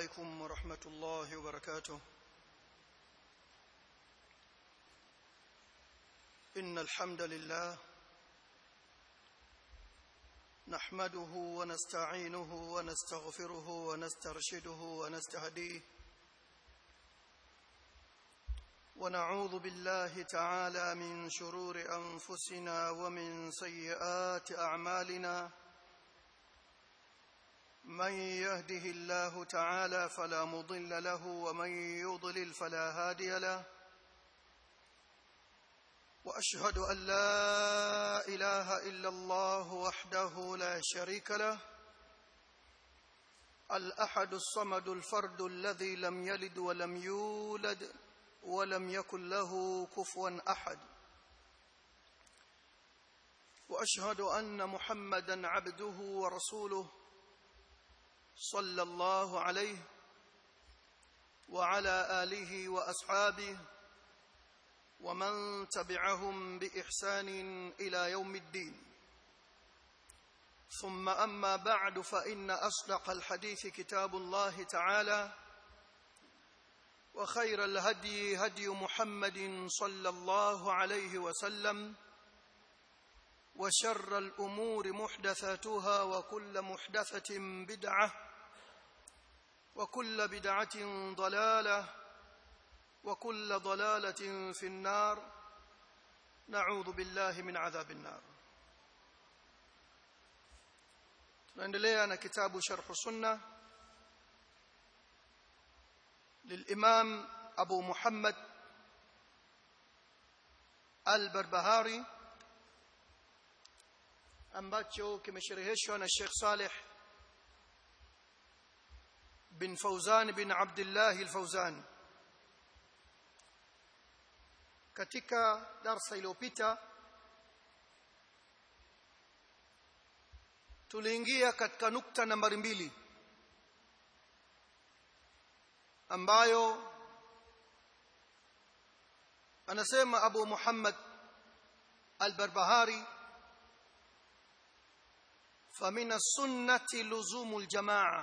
عليكم ورحمة الله وبركاته إن الحمد لله نحمده ونستعينه ونستغفره ونسترشده ونستهديه ونعوذ بالله تعالى من شرور أنفسنا ومن سيئات أعمالنا من يهده الله تعالى فلا مضل له ومن يضلل فلا هادي له واشهد ان لا اله الا الله وحده لا شريك له الاحد الصمد الفرد الذي لم يلد ولم يولد ولم يكن له كفوا احد واشهد ان محمدا عبده ورسوله صلى الله عليه وعلى اله واصحابه ومن تبعهم باحسان الى يوم الدين ثم اما بعد فان اصدق الحديث كتاب الله تعالى وخير الهدي هدي محمد صلى الله عليه وسلم وشر الامور محدثاتها وكل محدثه بدعه وكل بدعه ضلاله وكل ضلاله في النار نعوذ بالله من عذاب النار tunaendelea na kitabu sharh sunna للامام ابو محمد البربهاري ambacho kimeshereheshwa na Sheikh Saleh bin Fauzan bin Abdullah al-Fauzan katika darsa iliyopita tuliingia katika nukta nambari mbili ambayo anasema Abu Muhammad al-Barbahari فمن السنة لزوم الجماعة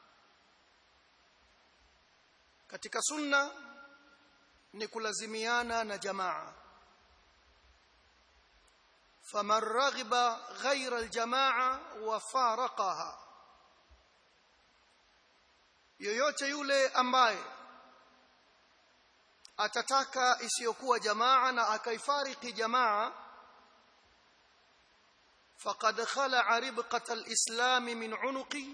katika sunna ni kulazimiana na jamaa faman raghiba ghayra aljamaa wa faraqaha yoyote yule ambaye atataka isiyokuwa jamaa na akaifariki jamaa فقد خلع ربقة الإسلام من عنقي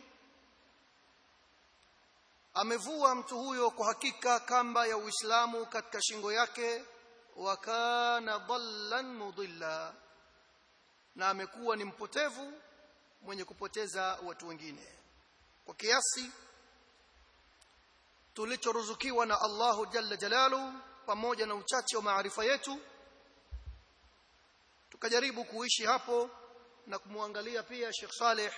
amevua mtu huyo kwa hakika kamba ya Uislamu katika shingo yake wa kana dhallan mudilla na amekuwa ni mpotevu mwenye kupoteza watu wengine kwa kiasi tulichoruzukiwa na Allahu jalla jalalu pamoja na uchache wa maarifa yetu tukajaribu kuishi hapo na kumwangalia pia Sheikh Saleh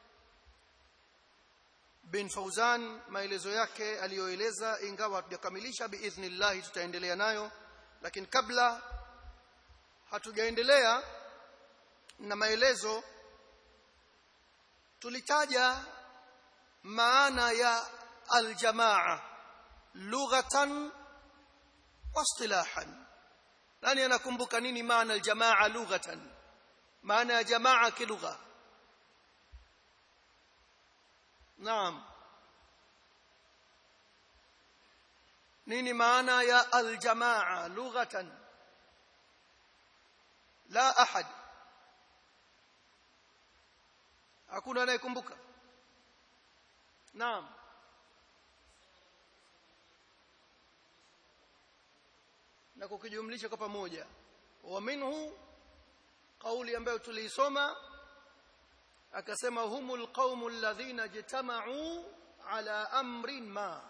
bin Fauzan maelezo yake aliyoeleza ingawa hatujakamilisha biidhnillah tutaendelea nayo lakini kabla hatujaendelea na maelezo tulitaja maana ya aljamaa lughatan wa istilahan nani anakumbuka nini maana aljamaa lughatan maana ya jamaa kilugha naam nini maana ya aljamaa lughatan la ahad hakuna anayekumbuka naam na kukijumlisha kwa pamoja wa minhu kauli ambayo tuliisoma akasema humul qaumu alladhina jitama'u ala amrin ma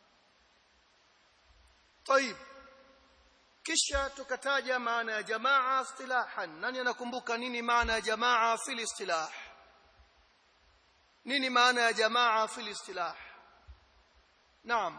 طيب kisha tukataja maana ya jamaa istilahan nani anakumbuka nini maana ya jamaa fil istilah nini maana ya jamaa fil istilah naam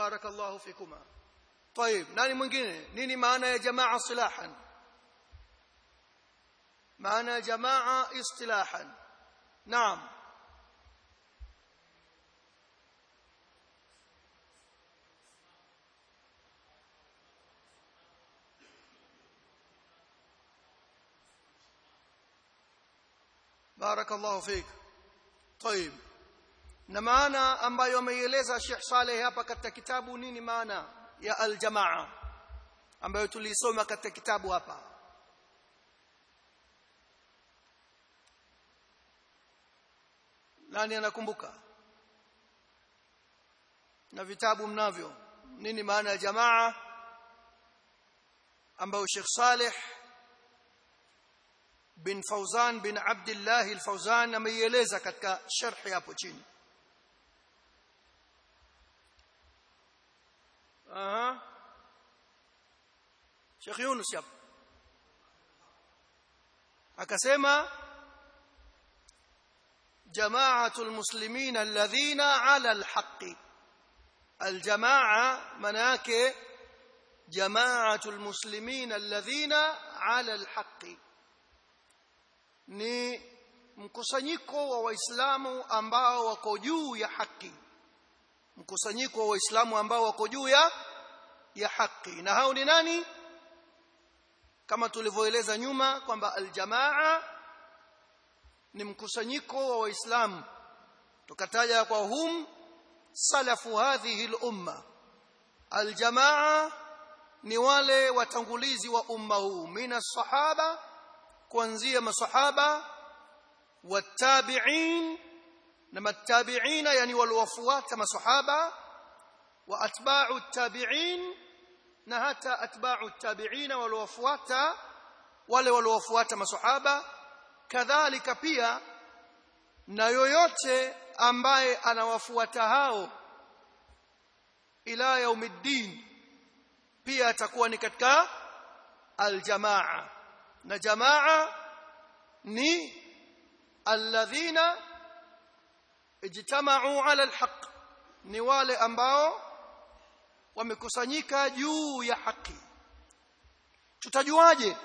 barakallahu fikuma طيب nani mwingine nini maana ya jamaa silahan maana ya jamaa istilahan naam barakallahu fik طيب na maana ambayo ameieleza Sheikh Saleh hapa katika kitabu nini maana ya aljamaa ambayo tulisoma katika kitabu hapa nani anakumbuka na vitabu mnavyo nini maana ya jamaa ambayo Sheikh Saleh bin Fauzan bin Abdullah al-Fauzan ameieleza katika sharhi hapo chini aha Sheikh Yunus hapo akasema جماعه المسلمين الذين على الحق الجماعه مناك جماعه المسلمين الذين على الحق ni mkusanyiko wa waislamu ambao wako juu ya haki mkusanyiko wa waislamu ambao wako juu ya ya haki na hao ni nani kama tulivyoeleza nyuma kwamba aljamaa ni mkusanyiko wa waislamu tukataja kwa hum salafu hadhihi al-umma aljamaa ni wale watangulizi wa umma huu mina sahaba kuanzia masahaba watabi'in na matabi'ina yani waliofuata masahaba wa atba'u tabi'in na hata atba'u tabi'ina waliofuata wale waliofuata masahaba kadhalika pia na yoyote ambaye anawafuata hao ila yaumiddin pia atakuwa ni katika aljamaa na jamaa ni alladhina ijtama'u ala alhaq ni wale ambao wamekusanyika juu ya haki tutajuaje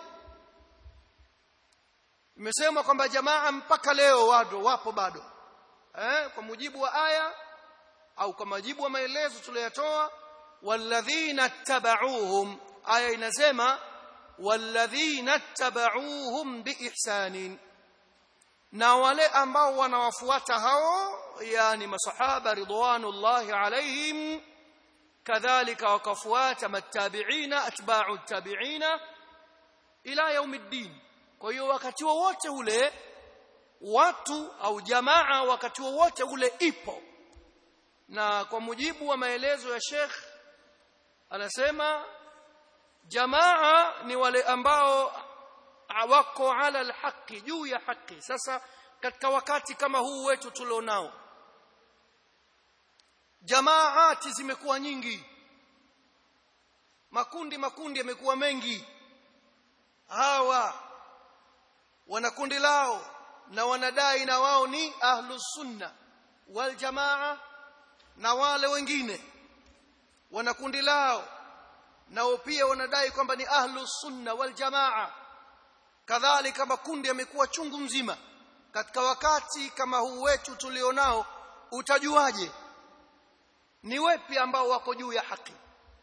imesema kwamba jamaa mpaka leo wado wapo bado eh kwa mujibu wa aya au kwa mujibu wa maelezo tuliyotoa walladhina tabauhum aya inasema walladhina tabauhum biihsanin na wale ambao wanawafuata hao yani masahaba ridwanullahi alaihim kadhalika wakafuata matabiina atba'u tabiina ila yaumiddin kwa hiyo wakati wowote ule watu au jamaa wakati wowote ule ipo na kwa mujibu wa maelezo ya Sheikh anasema jamaa ni wale ambao wako ala alhaqi juu ya haki sasa katika wakati kama huu wetu tulionao jamaati zimekuwa nyingi makundi makundi yamekuwa mengi hawa wana kundi lao na wanadai na wao ni ahlus sunna wal jamaa na wale wengine wana kundi lao nao pia wanadai kwamba ni ahlus sunna wal jamaa kadhalika makundi yamekuwa chungu mzima katika wakati kama huu wetu tulionao utajuaje ni wepi ambao wako juu ya haki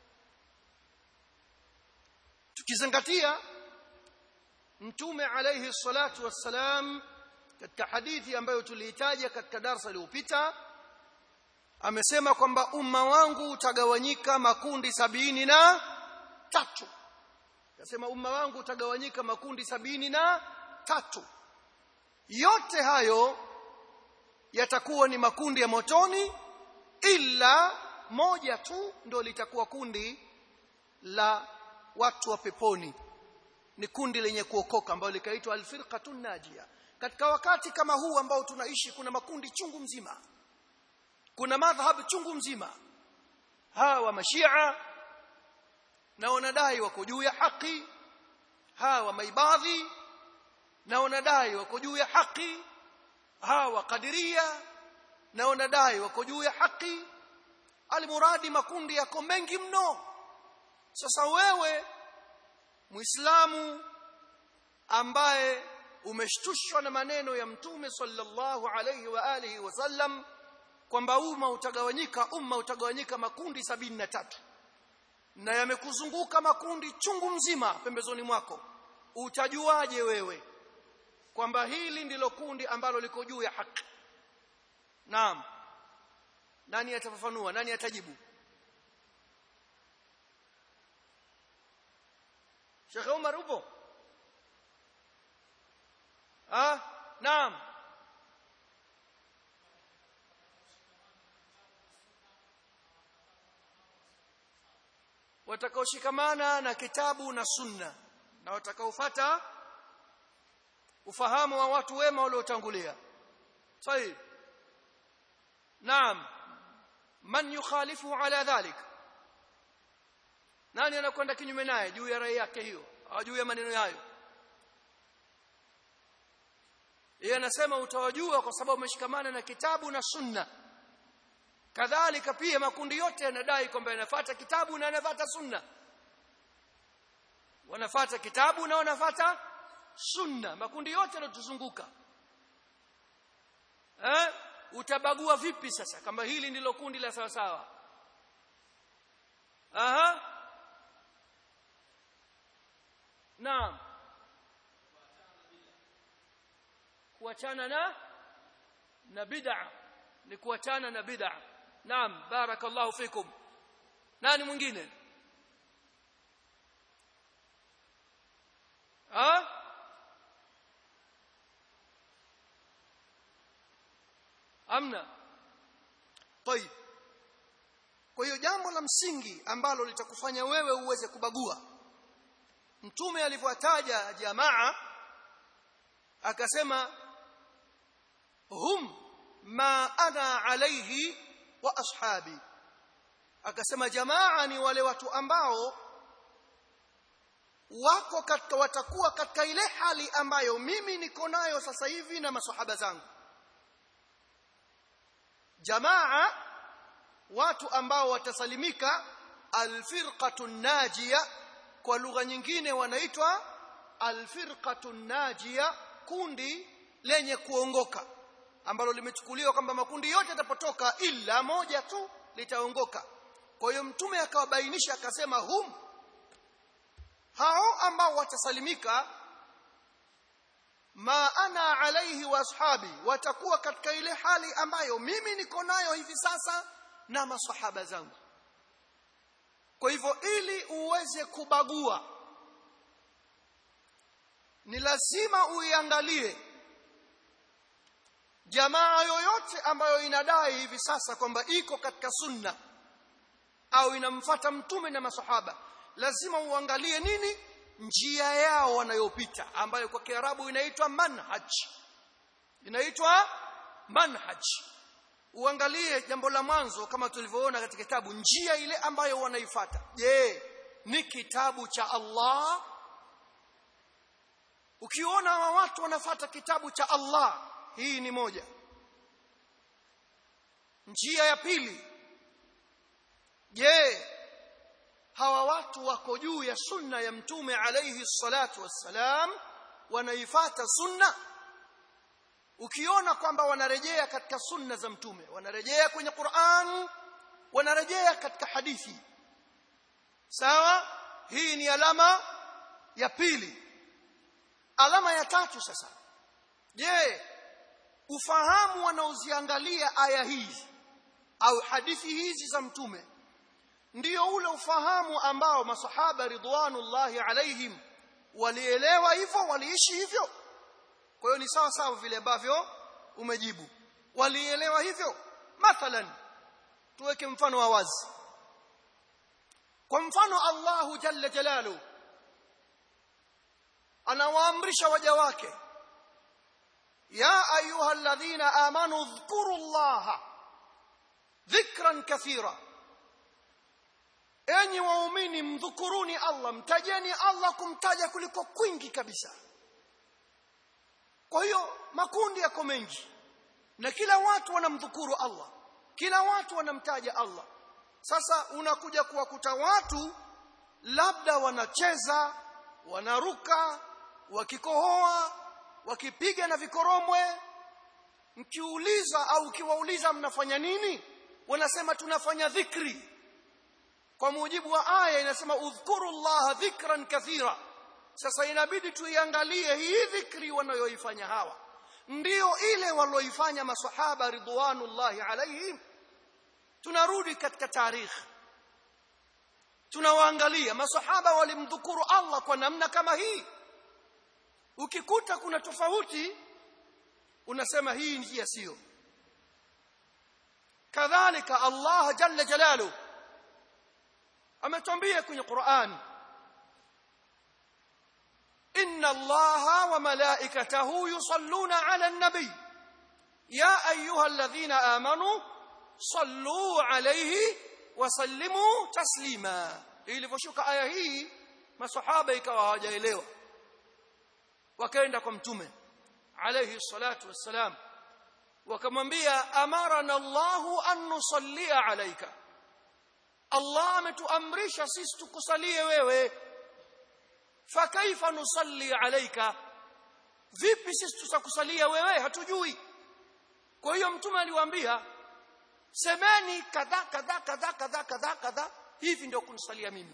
tukizingatia mtume alayhi salatu wassalam katika hadithi ambayo tuliitaja katika darasa iliyopita amesema kwamba umma wangu utagawanyika makundi sabini na tatu akasema umma wangu utagawanyika makundi sabini na tatu yote hayo yatakuwa ni makundi ya motoni ila moja tu ndio litakuwa kundi la watu wa peponi ni kundi lenye kuokoka ambalo likaitwa alfirqatun najia katika wakati kama huu ambao tunaishi kuna makundi chungu mzima kuna madhhabu chungu mzima hawa mashia na wanadai wako juu ya haki hawa maibadhi na wanadai wako juu ya haki hawa kadiria na wanadai wako juu ya haki almuradi makundi yako mengi mno sasa wewe muislamu ambaye umeshtushwa na maneno ya mtume sallallahu alayhi wa alihi wasallam kwamba umma utagawanyika umma utagawanyika makundi sabini na tatu na yamekuzunguka makundi chungu mzima pembezoni mwako utajuaje wewe kwamba hili ndilo kundi ambalo liko juu ya haki naam nani atafafanua nani atajibu Sheikh Umar upo ah naam watakaoshikamana na kitabu na sunna na watakaofuata ufahamu wa watu wema waliotangulia طيب naam man yukhalifu ala dhalik nani anakwenda kinyume naye juu ya rai yake hiyo au juu ya maneno hayo yeye anasema utawajua kwa sababu umeshikamana na kitabu na sunna kadhalika pia makundi yote yanadai kwamba yanafuata kitabu na yanafuata sunna wanafuata kitabu na wanafuata sunna makundi yote yanotuzunguka eh utabagua vipi sasa kama hili ndilo kundi la sawa sawa aha naam kuachana na na bid'a ni kuachana na bid'a naam barakallahu fikum nani mwingine ha amna طيب kwa hiyo jambo la msingi ambalo litakufanya wewe uweze kubagua mtume alivyotaja jamaa akasema hum ma ana alayhi wa ashabi akasema jamaa ni wale watu ambao wako katika watakuwa katika ile hali ambayo mimi niko nayo sasa hivi na maswahaba zangu jamaa watu ambao watasalimika alfirqatu najia kwa lugha nyingine wanaitwa alfirqatu najia kundi lenye kuongoka ambalo limechukuliwa kwamba makundi yote yatapotoka ila moja tu litaongoka kwa hiyo mtume akawabainisha akasema hum hao ambao watasalimika ma ana alaihi wa ashabi watakuwa katika ile hali ambayo mimi niko nayo hivi sasa na masahaba zangu kwa hivyo ili uweze kubagua ni lazima uiangalie jamaa yoyote ambayo inadai hivi sasa kwamba iko katika sunna au inamfata mtume na masahaba lazima uangalie nini njia yao wanayopita ambayo kwa Kiarabu inaitwa manhaj inaitwa manhaj uangalie jambo la mwanzo kama tulivyoona katika kitabu njia ile ambayo wanaifata je ni kitabu cha Allah ukiona hawa watu wanafata kitabu cha Allah hii ni moja njia ya pili je hawa watu wako juu ya sunna ya mtume alayhi salatu wassalam wanaifata sunna ukiona kwamba wanarejea katika sunna za mtume wanarejea kwenye Qur'an wanarejea katika hadithi sawa hii ni alama ya pili alama ya tatu sasa je ufahamu wanaoziangalia aya hizi au hadithi hizi za mtume ndio ule ufahamu ambao masahaba ridwanullahi alaihim walielewa hivyo waliishi hivyo kwa hiyo ni sawa sawa vile ambavyo umejibu walielewa hivyo mathalan tuweke mfano wa wazi kwa mfano Allahu jalla jalalu anawaamrisha waja wake ya ayuha alladhina amanu dhkuru allaha dhikran kathira enyi waumini mdhukuruni Allah mtajeni Allah kumtaja kuliko kwingi kabisa kwa hiyo makundi yako mengi na kila watu wanamdhukuru Allah kila watu wanamtaja Allah sasa unakuja kuwakuta watu labda wanacheza wanaruka wakikohoa wakipiga na vikoromwe mkiuliza au ukiwauliza mnafanya nini wanasema tunafanya dhikri kwa mujibu wa aya inasema udhkuru llaha dhikran kathira sasa inabidi tuiangalie hii dhikri wanayoifanya hawa ndiyo ile walioifanya masahaba ridwanullahi alaihim tunarudi katika tarikhi tunawaangalia masahaba walimdhukuru Allah kwa namna kama hii ukikuta kuna tofauti unasema hii njia sio kadhalika Allah jalla jalalu ametuambia kwenye Qur'an inna Allaha wa malaikatahu yusalluna 'ala an-nabi ya ayyuhalladhina amanu sallu 'alayhi wa sallimu taslima ilivyoshuka aya hii masahaba ikawa hawajaelewa wakaenda kwa mtume alayhi salatu wassalam wakamwambia amarana Allahu an nusallia alayka Allah ametuamrisha sisi tukusalie wewe fakaifa nusalli alayka vipi sisi tutakusalia wewe hatujui kwa hiyo mtume aliwaambia semeni kadha kadha kadha kadha kadha kadha hivi ndio kunisalia mimi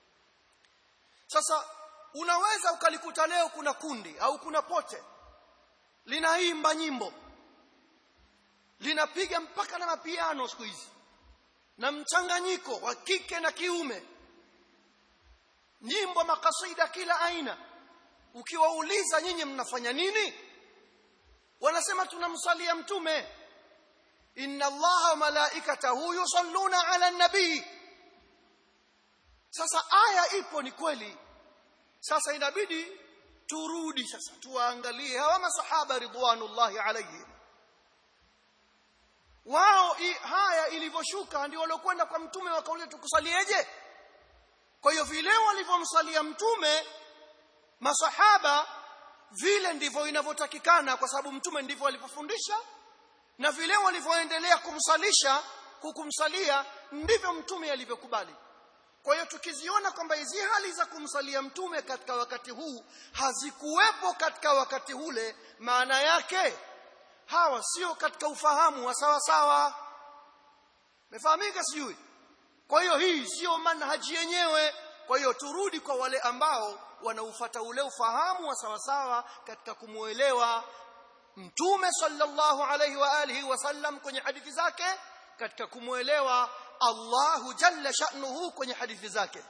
sasa unaweza ukalikuta leo kuna kundi au kuna pote linaimba nyimbo linapiga mpaka na mapiano siku hizi na mchanganyiko wa kike na kiume nyimbo makasida kila aina ukiwauliza nyinyi mnafanya nini wanasema tunamsalia mtume inna allaha wa malaikatahu yusalluna ala nabii sasa aya ipo ni kweli sasa inabidi turudi sasa tuwaangalie hawa masahaba ridwanullahi alayhim wao haya ilivyoshuka ndio waliokwenda kwa mtume wakauliza tukusalieje kwa hiyo vile walivyomsalia mtume masahaba vile ndivyo inavyotakikana kwa sababu mtume ndivyo alivyofundisha na vile walivyoendelea kumsalisha kukumsalia ndivyo mtume alivyokubali kwa hiyo tukiziona kwamba hizi hali za kumsalia mtume katika wakati huu hazikuwepo katika wakati ule maana yake hawa sio katika ufahamu wa sawa sawa mefahamika sijui kwa hiyo hii sio manhaji yenyewe kwa hiyo turudi kwa wale ambao wanaufata ule ufahamu wa sawa sawa katika kumuelewa mtume sallallahu alayhi wa alihi wasallam kwenye hadithi zake katika kumuelewa Allahu jalla sha'nuhu kwenye hadithi zake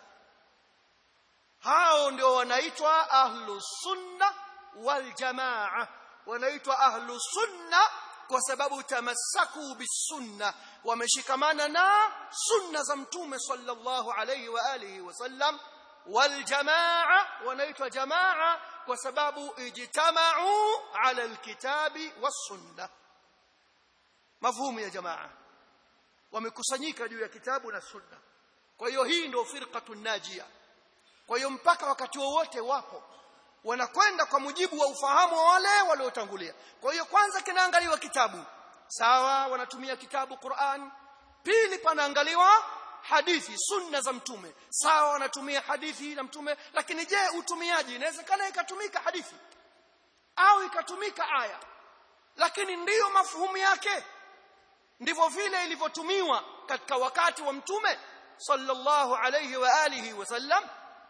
hao ndio wanaitwa ahlus sunna wal jamaa wanaitwa ahlus sunna kwa sababu tamassaku bisunna wameshikamana na sunna za mtume sallallahu alayhi wa alihi wasallam wal jamaa wanaitwa jamaa kwa sababu ijtama'u ala alkitabi was sunna mafhumu ya jamaa wamekusanyika juu ya kitabu na sunna kwa hiyo hii ndio firqatun najia kwa hiyo mpaka wakati wowote wapo wanakwenda kwa mujibu wa ufahamu wa wale waliotangulia kwa hiyo kwanza kinaangaliwa kitabu sawa wanatumia kitabu Qur'an pili panaangaliwa hadithi sunna za mtume sawa wanatumia hadithi na mtume lakini je utumiaji inawezekana ikatumika hadithi au ikatumika aya lakini ndiyo mafuhumu yake ndivyo vile ilivyotumiwa katika wakati wa mtume sallallahu alayhi wa alihi wasallam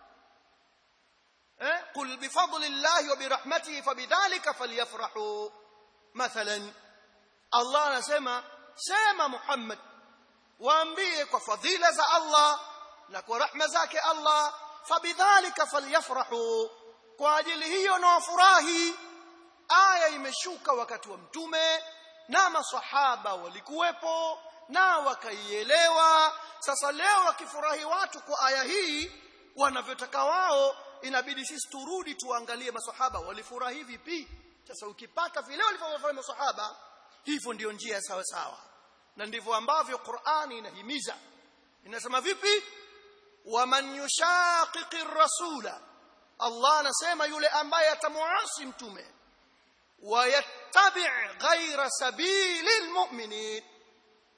eh qul bifadlillahi wa birahmatihi fabidhalika falyafrahu mathalan Allah anasema sema Muhammad waambie kwa fadhila za Allah na kwa rahma zake Allah fabidhalika falyafrahu kwa ajili hiyo na wafurahi aya imeshuka wakati wa mtume na masahaba walikuwepo na wakaielewa sasa leo wakifurahi watu kwa aya hii wanavyotaka wao inabidi sisi turudi tuangalie masahaba walifurahi vipi sasa ukipata vile walivyofanya masahaba hivyo ndiyo njia sawa sawa na ndivyo ambavyo Qur'ani inahimiza inasema vipi waman yushaqiqi rasula Allah anasema yule ambaye atamuasi mtume wayattabi' ghayra sabilil mu'minin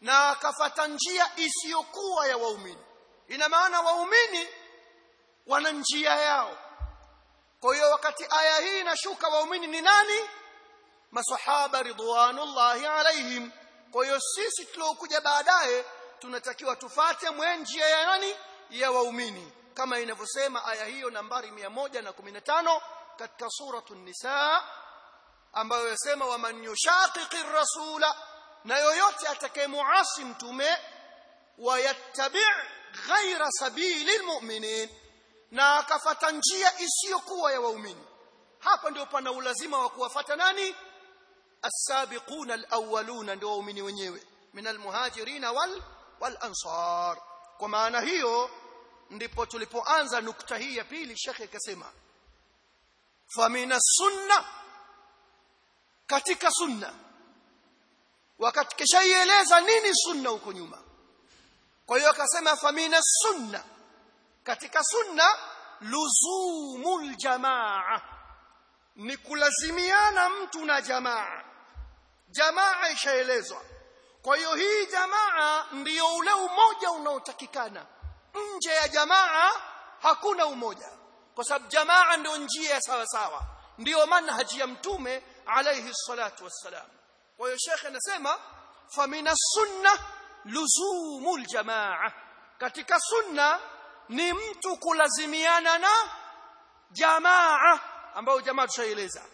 na akafata njia isiyokuwa ya waumini ina maana waumini wana njia yao kwa hiyo wakati aya hii inashuka waumini ni nani masahaba ridwanullahi alaihim kwa hiyo sisi tuliokuja baadaye tunatakiwa tufate mwenjia ya nani ya waumini kama inavyosema aya hiyo nambari 115 katika suratu nisa ambayo yasema waman yushaqiqi rasula na yoyote atakayemuasi mtume wayattabi' ghaira sabili almu'minin na akafata njia isiyokuwa ya waumini hapa ndio pana ulazima wa kuwafata nani as-sabiquna al-awwaluna ndio waumini wenyewe min al-muhajirin wal wal ansar kwa maana hiyo ndipo tulipoanza nukta hii ya pili shekhe akasema famina sunna katika sunna wakati kishaieleza nini sunna huko nyuma kwa hiyo akasema famina sunna katika sunna luzumul jamaa ni kulazimiana mtu na jamaa jamaa ishaelezwa kwa hiyo hii jamaa ndiyo ule umoja unaotakikana nje ya jamaa hakuna umoja kwa sababu jamaa ndio njia ya sawa sawa ndio manhaji ya mtume alayhi salatu wassalam kwa hiyo shekhe anasema famina sunna luzumul jamaa katika sunna ni mtu kulazimiana na jamaa ambayo jamaa tushaeleza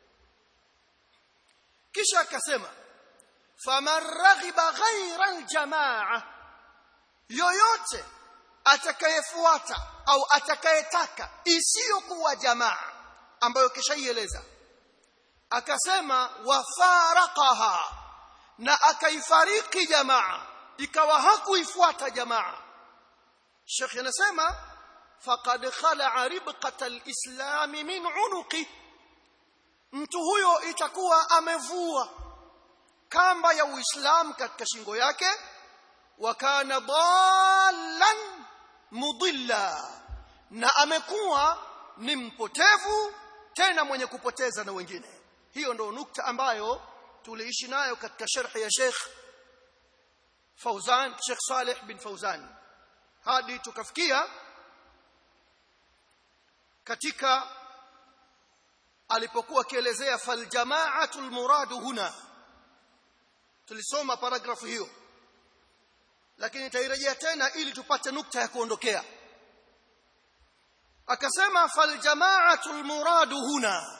kisha akasema faman raghiba ghaira aljamaa yoyote atakayefuata au atakayetaka isiyokuwa jamaa ambayo kishaieleza akasema wafaraqaha na akaifariki jamaa ikawa hakuifuata jamaa Sheikh anasema faqad khala'a ribqata al-islam min unuqi mtu huyo itakuwa amevua kamba ya uislamu katika shingo yake wa kana dallan mudilla na amekuwa ni mpotevu tena mwenye kupoteza na wengine hiyo ndio nukta ambayo tuliishi nayo katika sharhi ya Sheikh Fauzan Sheikh Saleh bin Fauzan hadi tukafikia katika alipokuwa akielezea fal jama'atul muradu huna tulisoma paragrafu hiyo lakini tairejea tena ili tupate nukta ya kuondokea akasema fal jama'atul muradu huna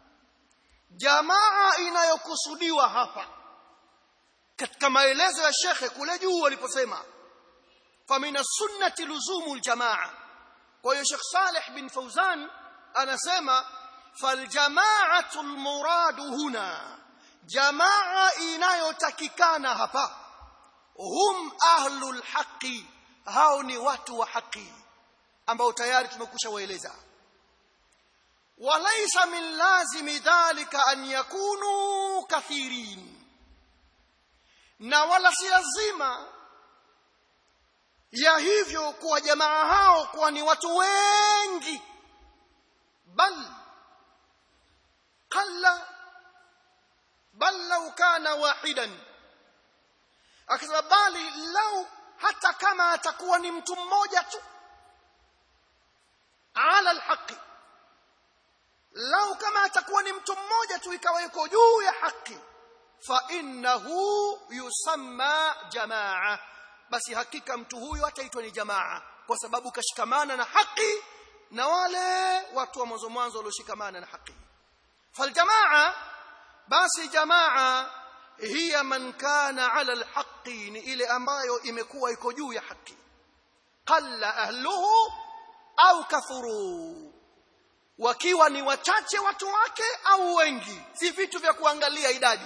jamaa inayokusudiwa hapa katika maelezo ya shekhe kule juu waliposema famina sunnati luzumul jamaa kwa hiyo Sheikh Saleh bin Fauzan anasema faljamaatu almuradu huna jamaa inayotakikana hapa hum ahlul haqi hao ni watu wa haki ambao tayari tumekusha waeleza walaysa min lazimi dhalika an yakunu kathirin na wala si lazima ya hivyo kuwa jamaa hao kuwa ni watu wengi bal qalla bal law kana wahidan akasema bali lau hata kama atakuwa ni mtu mmoja tu ala alhaqi lau kama atakuwa ni mtu mmoja tu ikawa yuko juu ya haki fa innahu yusamma jamaa basi hakika mtu huyu ataitwa ni jamaa kwa sababu kashikamana na haki na wale watu wa mwanzo mwanzo walioshikamana na haki faljamaa basi jamaa hiya man kana ala alhaqi ni ile ambayo imekuwa iko juu ya haki qalla ahluhu au kathuru wakiwa ni wachache watu wake au wengi si vitu vya kuangalia idadi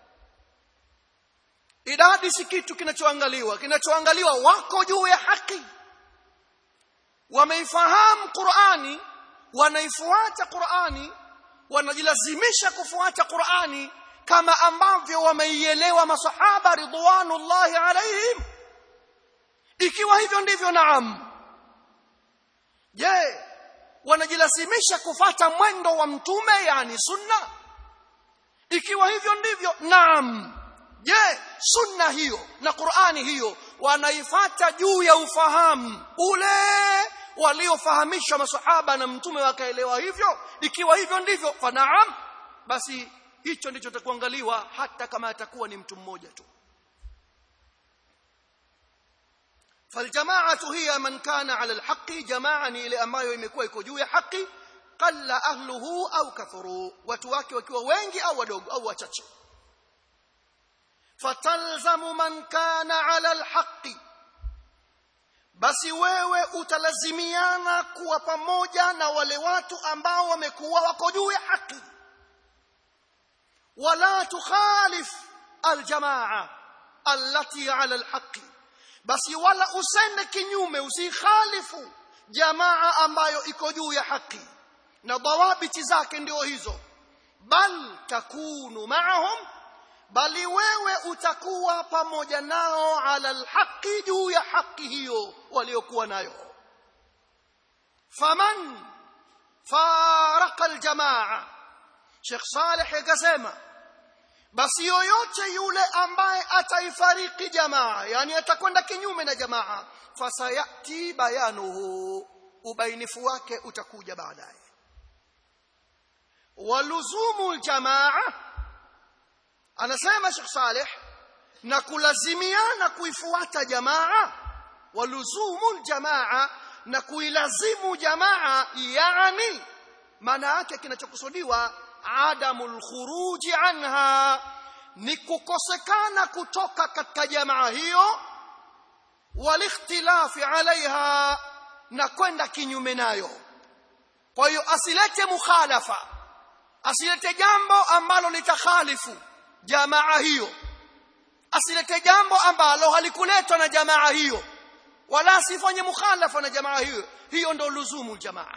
idadi si kitu kinachoangaliwa kinachoangaliwa wako juu ya haki wameifahamu Qur'ani wanaifuata Qur'ani wanajilazimisha kufuata Qur'ani kama ambavyo wameielewa masahaba ridwanullahi alaihim ikiwa hivyo ndivyo naam je wanajilazimisha kufata mwendo wa mtume yani sunna ikiwa hivyo ndivyo naam je sunna hiyo na qurani hiyo wanaifata juu ya ufahamu ule waliofahamishwa masahaba na mtume wakaelewa hivyo ikiwa hivyo ndivyo fa naam basi hicho ndicho takuangaliwa hata kama atakuwa ni mtu mmoja tu فالجماعه هي من كان على الحق جماعه ni ile ambayo imekuwa iko juu ya haki qalla ahluhu au kathuru watu wake wakiwa wengi au wadogo au wachache fatalzamu man kana ala alhaqi basi wewe utalazimiana kuwa pamoja na wale watu ambao wamekuwa wako juu ya haki wala tukhalif aljamaa allati ala alhaqi basi wala usende kinyume usikhalifu jamaa ambayo iko juu ya haki na dawabiti zake ndio hizo bal takunu maahum bali wewe utakuwa pamoja nao ala alhaqi juu ya haki hiyo waliokuwa nayo faman faraka aljamaa Sheikh Saleh akasema basi yoyote yule ambaye ataifariki jamaa yani atakwenda kinyume na jamaa fasayati bayanuhu ubainifu wake utakuja baadaye waluzumu aljamaa anasema Sheikh Saleh na kulazimiana kuifuata jamaa waluzumu aljamaa na kuilazimu jamaa yani maana yake kinachokusudiwa adamul khuruji anha ni kukosekana kutoka katika jamaa hiyo walikhtilafi alaiha na kwenda kinyume nayo kwa hiyo asilete mukhalafa asilete jambo ambalo litakhalifu jamaa hiyo asilete jambo ambalo halikuletwa na jamaa hiyo wala asifanye mukhalafa na jamaa hiyo hiyo ndo luzumu jamaa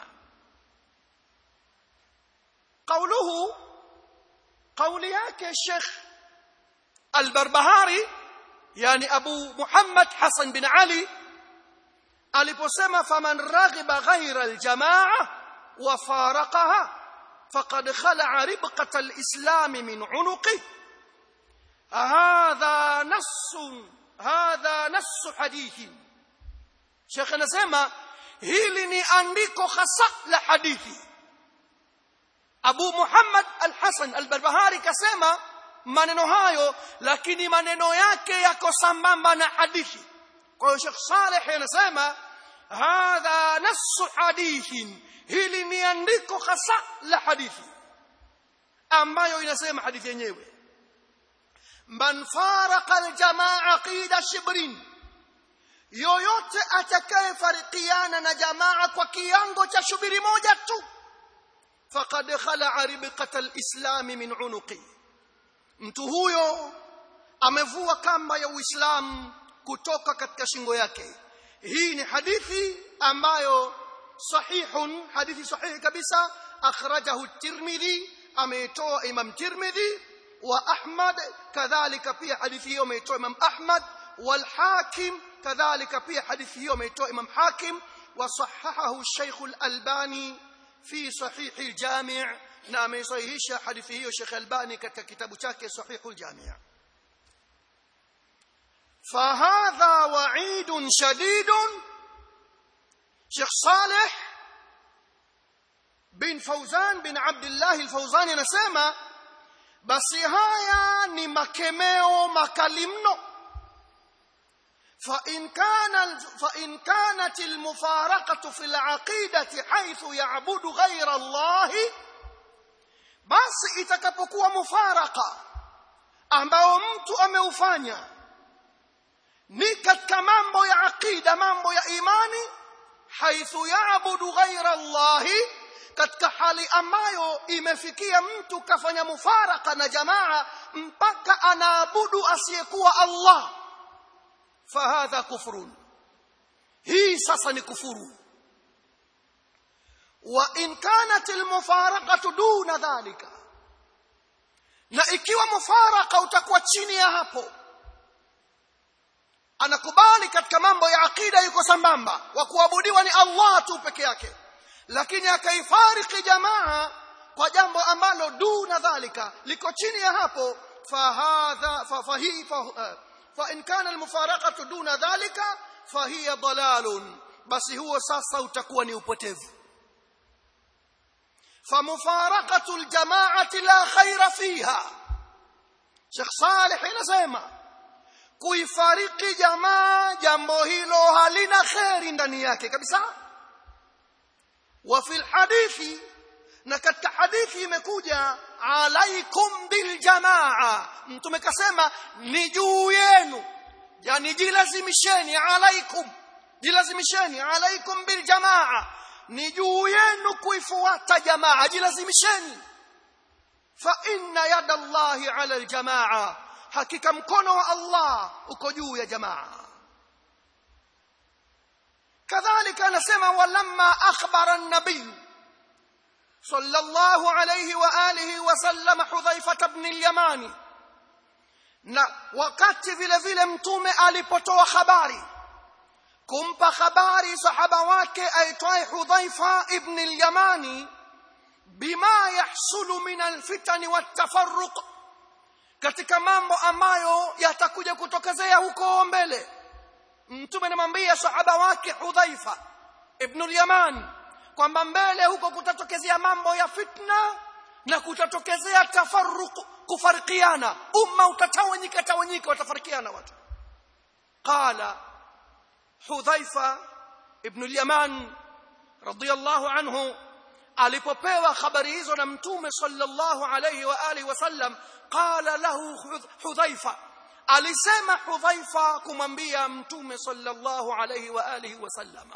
قوله قول yake Sheikh Al-Barbahari yani Abu Muhammad Hassan bin Ali aliposema faman raghiba ghayra al-jamaa wa faraqaha faqad khala'a ribqata al-islam min 'unuqi hadha nass hadha nass hadith Sheikh anasema hili ni andiko hasa la hadithi Abu Muhammad Al-Hasan Al-Barbahari kasema maneno hayo lakini maneno yake yako sambamba na hadithi. Kwa hiyo Sheikh Saleh anasema hadha nassu hadithin hili ni andiko hasa la hadithi ambayo inasema hadithi yenyewe man faraqa aljamaa qida shibrin yoyote atakayefarikiana na jamaa kwa kiango cha shubiri moja tu faqad khala'a ribqata alislam min unuqi mtu huyo amevua kamba ya uislamu kutoka katika shingo yake hii ni hadithi ambayo sahihun hadithi sahihi kabisa akhrajahu at-tirmidhi ameitoa imam tirmidhi wa ahmad kadhalika pia hadithi hiyo ameitoa imam ahmad wal hakim kadhalika pia hadithi hiyo ameitoa imam hakim wa sahahahu shaykh al-albani fi sahih al-jami' na ameisahihisha hadithi hiyo Sheikh Albani katika kitabu chake Sahihul Jami' فهذا وعيد شديد شيخ صالح بن فوزان بن عبد الله الفوزاني anasema basi haya ni makemeo makali mno فإن كان فإن كانت المفارقة في العقيدة حيث يعبد غير الله basi itakapokuwa mufaraka ambao mtu ameufanya ni katika mambo ya aqida mambo ya imani haithu yaabudu ghaira Allahi katika hali ambayo imefikia mtu kafanya mufaraka na jamaa mpaka anaabudu asiyekuwa Allah fahadha kufrun hii sasa ni kufuru وإن كانت المفارقة دون ذلك na ikiwa mufaraka utakuwa chini ya hapo anakubali katika mambo ya akida yuko sambamba wa kuabudiwa ni Allah tu peke yake lakini akaifariki jamaa kwa jambo ambalo duna dhalika liko chini ya hapo فهذا فهي فإن كان المفارقة دون ذلك فهي ضلال بس هو sasa utakuwa ni upotevu فمفارقة الجماعة لا خير فيها Sheikh Saleh anasema kuifariki jamaa jambo hilo halina kheri ndani yake kabisa wa fil hadithi na katika hadithi imekuja alaikum bil jamaa mtume kasema ni juu yenu yani jilazimisheni alaikum jilazimisheni alaikum bil jamaa ni juu yenu kuifuata jamaa jilazimisheni fa inna yada Allahi ala aljamaa hakika mkono wa Allah uko juu ya jamaa kadhalika anasema walamma akhbara an-nabiy sallallahu alayhi wa alihi wa sallam hudhaifa ibn al-yamani na wakati vile vile mtume alipotoa habari kumpa habari sahaba wake aitwaye hudhaifa ibn al-yamani bima yahsulu min alfitani watafarruq katika mambo ambayo yatakuja kutokezea huko mbele mtume anamwambia sahaba wake hudhaifa ibn al-yaman kwamba mbele huko kutatokezea mambo ya fitna na kutatokezea tafarruq kufarikiana umma utatawanyika tawanyika watafarikiana watu qala hudhaifa ibn al-yaman radiyallahu anhu alipopewa habari hizo na mtume sallallahu alayhi wa alihi wasallam qala lahu hudhaifa alisema hudhaifa kumwambia mtume sallallahu alayhi wa alihi wasallam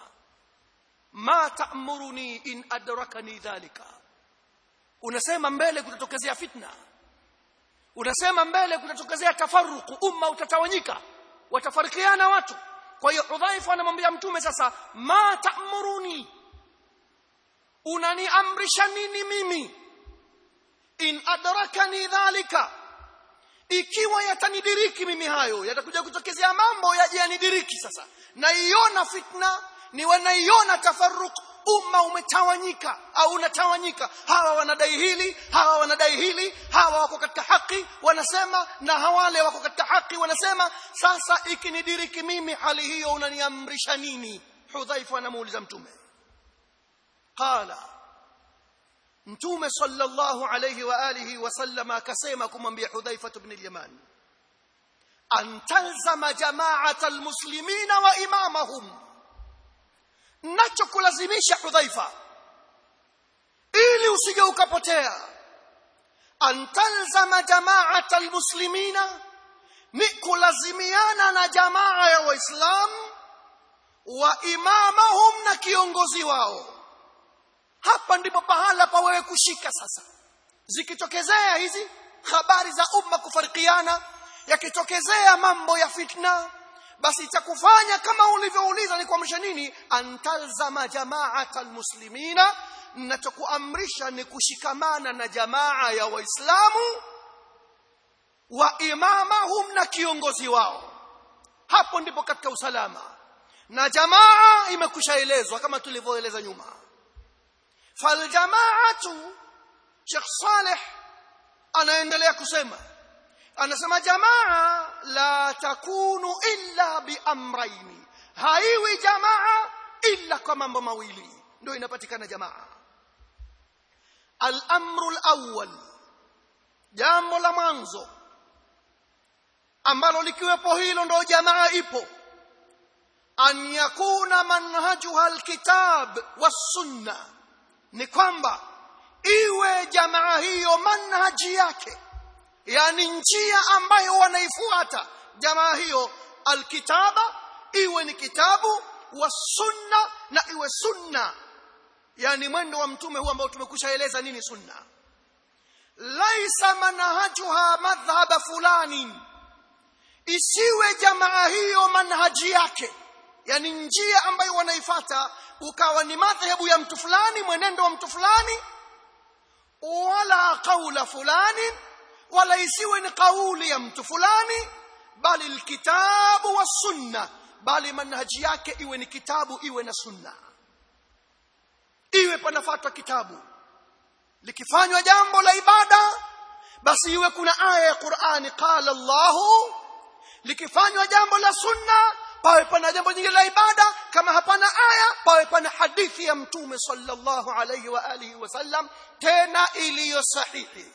ma ta'muruni in adrakani dhalika unasema mbele kutatokezea fitna unasema mbele kutatokezea tafaruku umma utatawanyika watafarikiana watu kwa hiyo hudhaifa anamwambia mtume sasa ma ta'muruni unaniamrisha nini mimi in adrakani dhalika ikiwa yatanidiriki mimi hayo yatakuja kutokezea mambo yaje yanidiriki sasa naiona fitna ni wanaiona tafarruq umma umetawanyika au unatawanyika hawa wanadai hili hawa wanadai hili hawa wako katika haki wanasema na hawale wako katika haki wanasema sasa ikinidiriki mimi hali hiyo unaniamrisha nini hudhaifa anamuuliza mtume qala mtume sallallahu alayhi wa alihi wasallama akasema kumwambia hudhaifa ibn al-yaman an talzama jama'at almuslimina wa imamahum nachokulazimisha hudhaifa ili usije ukapotea an talzama jama'at almuslimina ni kulazimiana na jamaa ya waislamu wa imamahum na kiongozi wao hapa ndipo pahala pa wewe kushika sasa zikitokezea hizi habari za umma kufarikiana yakitokezea mambo ya fitna basi cha kufanya kama ulivyouliza ni kuamrisha nini antalzama jamaata almuslimina nachokuamrisha ni kushikamana na jamaa ya waislamu wa imamahum na kiongozi wao hapo ndipo katika usalama na jamaa imekushaelezwa kama tulivyoeleza nyuma faljamaatu Sheikh Saleh anaendelea kusema anasema jamaa la takunu illa biamraini haiwi jamaa illa kwa mambo mawili ndio inapatikana jamaa al-amru al-awwal jambo la mwanzo ambalo likiwepo hilo ndio jamaa ipo an yakuna manhajuha alkitab was-sunna ni kwamba iwe jamaa hiyo manhaji yake yani njia ambayo wanaifuata jamaa hiyo alkitaba iwe ni kitabu wa sunna na iwe sunna yani mwendo wa mtume huu ambao tumekushaeleza nini sunna laisa manhajuha madhhaba fulani isiwe jamaa hiyo manhaji yake yani njia ambayo wanaifata ukawa ni madhehebu ya mtu fulani mwenendo wa mtu fulani wala qaula fulani wala isiwe ni kauli ya mtu fulani bali alkitabu wa sunna bali manhaji yake iwe ni kitabu iwe na sunna iwe panafuatwa kitabu likifanywa jambo la ibada basi iwe kuna aya ya Qur'ani qala Allahu likifanywa jambo la sunna pawe pana jambo jingine la ibada kama hapana aya pawe pana hadithi ya mtume sallallahu alayhi wa alihi wasallam tena iliyo sahihi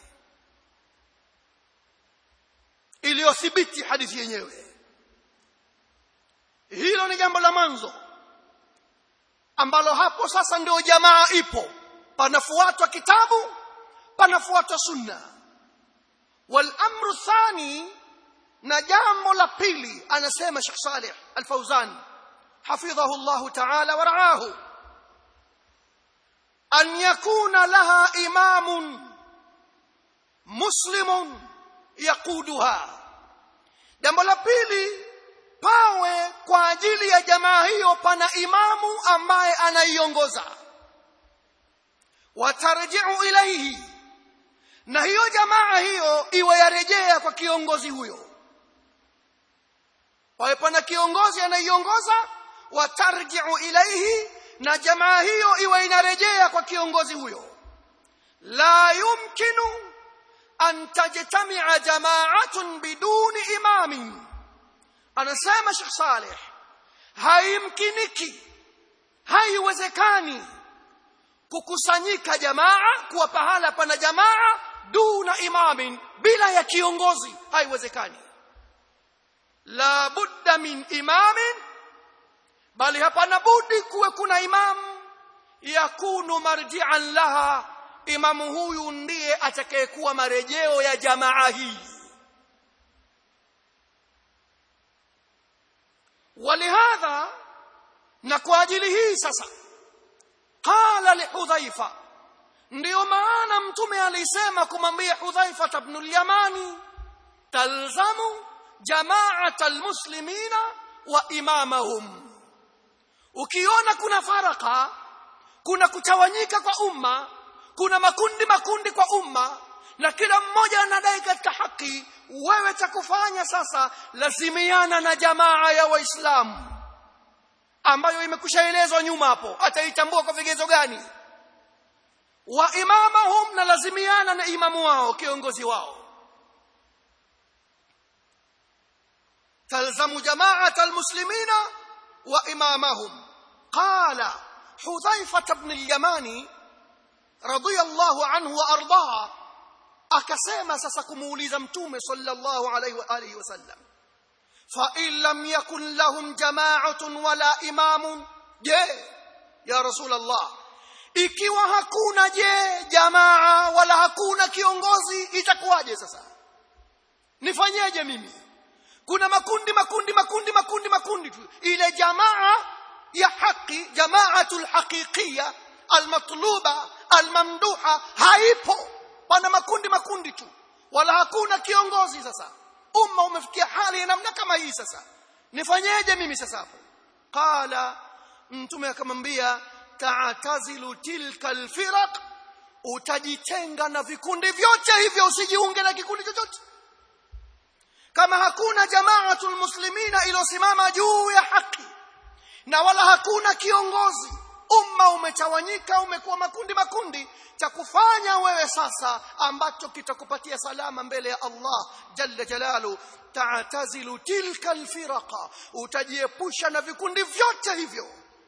iliyothibiti hadithi yenyewe hilo ni jambo la mwanzo ambalo hapo sasa ndio jamaa ipo panafuatwa kitabu panafuatwa sunna wal amru thani na jambo la pili anasema Sheikh Saleh Al-Fauzan hafidhahu Allah ta'ala wa ra'ahu an yakuna laha imamun muslimun yaquduha jambo la pili pawe kwa ajili ya jamaa hiyo pana imamu ambaye anaiongoza watarji'u ilayhi na hiyo jamaa hiyo iwe yarejea kwa kiongozi huyo pawe pana kiongozi anaiongoza watarji'u ilayhi na jamaa hiyo iwe inarejea kwa kiongozi huyo la yumkinu an tajtami'a jama'atun biduni imamin anasema Sheikh Saleh haimkiniki haiwezekani kukusanyika jamaa kuwa pahala pana jamaa duna imamin bila ya kiongozi haiwezekani la budda min imamin bali hapana budi kuwe kuna imamu yakunu marji'an laha imamu huyu ndiye atakayekuwa marejeo ya jamaa hii ولهذا na kwa ajili hii sasa qala li hudhaifa ndio maana mtume alisema kumwambia hudhaifa ibn al-yamani talzamu jama'at al-muslimina wa imamahum ukiona kuna faraka kuna kutawanyika kwa umma kuna makundi makundi kwa umma na kila mmoja anadai katika haki wewe cha kufanya sasa lazimiana na jamaa ya waislamu ambayo imekushaelezwa nyuma hapo ataitambua kwa vigezo gani wa imamahum na lazimiana na imamu wao kiongozi wao تلزم جماعة المسلمين وإمامهم قال حذيفة بن اليماني رضي الله عنه وأرضاه akasema sasa kumuuliza mtume sallallahu alaihi wa alihi wasallam fa in lam yakun lahum jama'atun wala imamun je ya rasul allah ikiwa hakuna je jamaa wala hakuna kiongozi itakuwaje sasa nifanyeje mimi kuna makundi makundi makundi makundi makundi tu ile jamaa ya haki jamaatul haqiqiyya almatluba almamduha haipo pana makundi makundi tu wala hakuna kiongozi sasa umma umefikia hali ya namna kama hii sasa nifanyeje mimi sasa hapo qala mtume akamwambia ta'tazilu tilka alfiraq utajitenga na vikundi vyote hivyo usijiunge na kikundi chochote kama hakuna jamaatul muslimina iliyosimama juu ya haki na wala hakuna kiongozi umma umetawanyika umekuwa makundi makundi cha kufanya wewe sasa ambacho kitakupatia salama mbele ya Allah jalla jalalu ta'tazilu tilka alfiraqa utajiepusha na vikundi vyote hivyo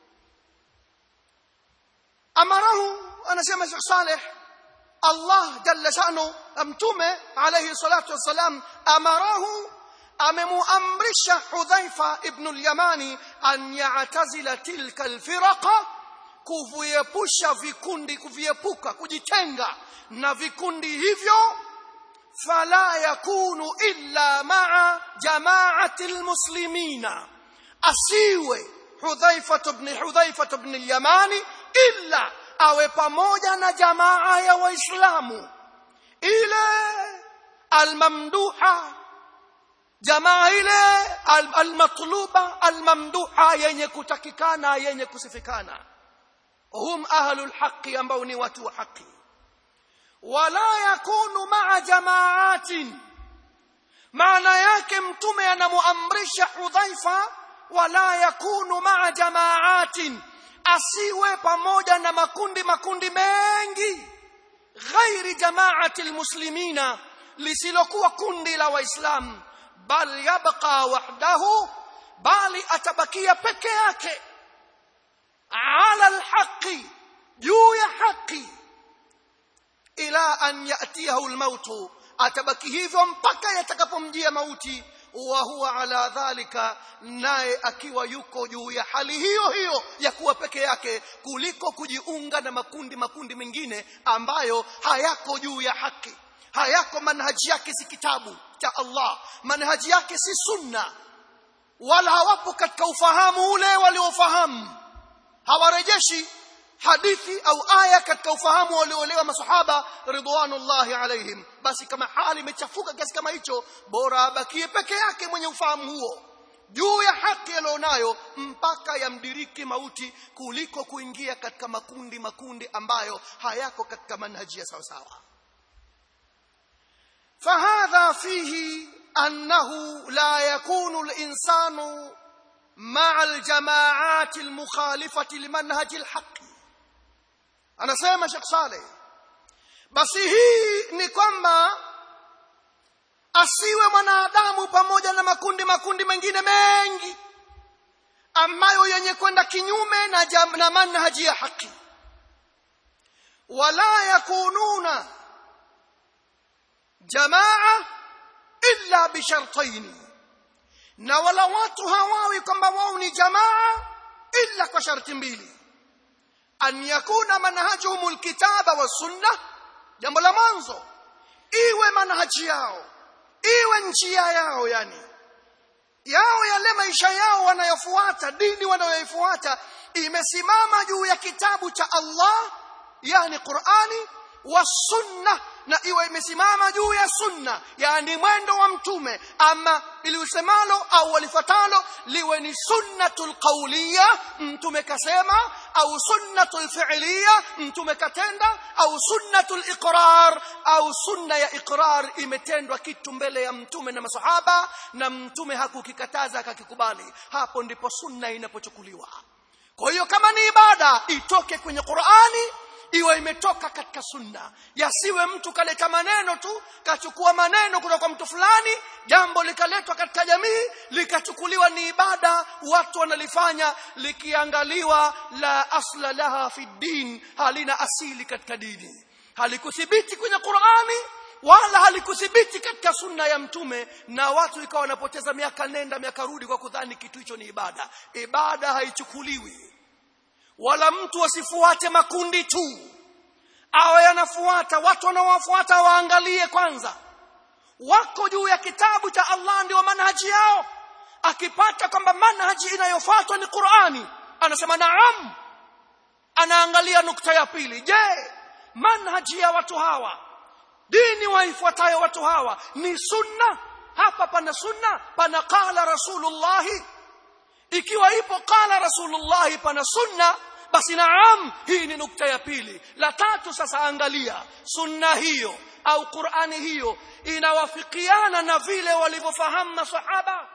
amarahu anasema Sheikh Saleh Allah jalla shanu mtume alayhi salatu wassalam amarahu amemuamrisha Hudhaifa ibn al-Yamani an ya'tazila tilka al-firaqa kuviepusha vikundi kuviepuka kujitenga na vikundi hivyo fala yakunu illa ma'a jama'ati al-muslimina asiwe Hudhaifa ibn Hudhaifa ibn al-Yamani illa awe pamoja na jamaa ya waislamu ile almamduha jamaa ile almatluba almamduha yenye kutakikana yenye kusifikana hum ahlul haqqi ambao ni watu wa haki wala yakunu maa jamaatin maana yake mtume anamuamrisha hudhaifa wala yakunu maa jamaatin asiwe pamoja na makundi makundi mengi ghairi jamaati almuslimina lisilokuwa kundi la waislamu bal yabqa wahdahu bali atabakia peke yake ala alhaqi juu ya haki ila an yatiyahu almautu atabaki hivyo mpaka yatakapomjia mauti wa huwa ala dhalika naye akiwa yuko juu ya hali hiyo hiyo ya kuwa peke yake kuliko kujiunga na makundi makundi mengine ambayo hayako juu ya haki hayako manhaji yake si kitabu cha Allah manhaji yake si sunna wala hawapo katika ufahamu ule waliofahamu hawarejeshi hadithi au aya katika ufahamu walioelewa masahaba ridwanullahi alaihim basi kama hali imechafuka kiasi kama hicho bora abakie peke yake mwenye ufahamu huo juu ya haki alionayo mpaka yamdiriki mauti kuliko kuingia katika makundi makundi ambayo hayako katika manhaji ya sawasawa فهذا فيه أنه لا يكون الإنسان مع الجماعات المخالفة لمنهج الحق anasema Sheikh Saleh basi hii ni kwamba asiwe mwanadamu pamoja na makundi makundi mengine mengi ambayo yenye kwenda kinyume na, jam, na manhaji ya haki wala yakununa jamaa illa bishartaini na wala watu hawawi kwamba wao ni jamaa illa kwa sharti mbili an yakuna manhajuhum alkitaba wasunna jambo la mwanzo iwe manhaji yao iwe njia yao yani yao yale maisha yao wanayofuata dini wanayoifuata imesimama juu ya kitabu cha Allah yani Qur'ani wa sunna na iwe imesimama juu ya sunna yani mwendo wa mtume ama iliusemalo au walifatalo liwe ni sunnatul qawliya mtume kasema au sunnatul fi'liya mtume katenda au sunnatul iqrar au sunna ya iqrar imetendwa kitu mbele ya mtume na masahaba na mtume hakukikataza akakikubali hapo ndipo sunna inapochukuliwa kwa hiyo kama ni ibada itoke kwenye Qur'ani iwe imetoka katika sunna yasiwe mtu kaleta maneno tu kachukua maneno kutoka kwa mtu fulani jambo likaletwa katika jamii likachukuliwa ni ibada watu wanalifanya likiangaliwa la asla laha fi din halina asili katika dini halikuthibiti kwenye Qur'ani wala halikuthibiti katika sunna ya mtume na watu ikawa wanapoteza miaka nenda miaka rudi kwa kudhani kitu hicho ni ibada ibada haichukuliwi wala mtu asifuate makundi tu awe yanafuata watu wanaowafuata waangalie kwanza wako juu ya kitabu cha Allah ndio manhaji yao akipata kwamba manhaji inayofuatwa ni Qur'ani anasema naam anaangalia nukta ya pili je manhaji ya watu hawa dini waifuatayo watu hawa ni sunna hapa pana sunna pana qala rasulullahi ikiwa ipo qala rasulullah pana sunna basi naam hii ni nukta ya pili la tatu sasa angalia sunna hiyo au qurani hiyo inawafikiana na vile walivyofahamu masahaba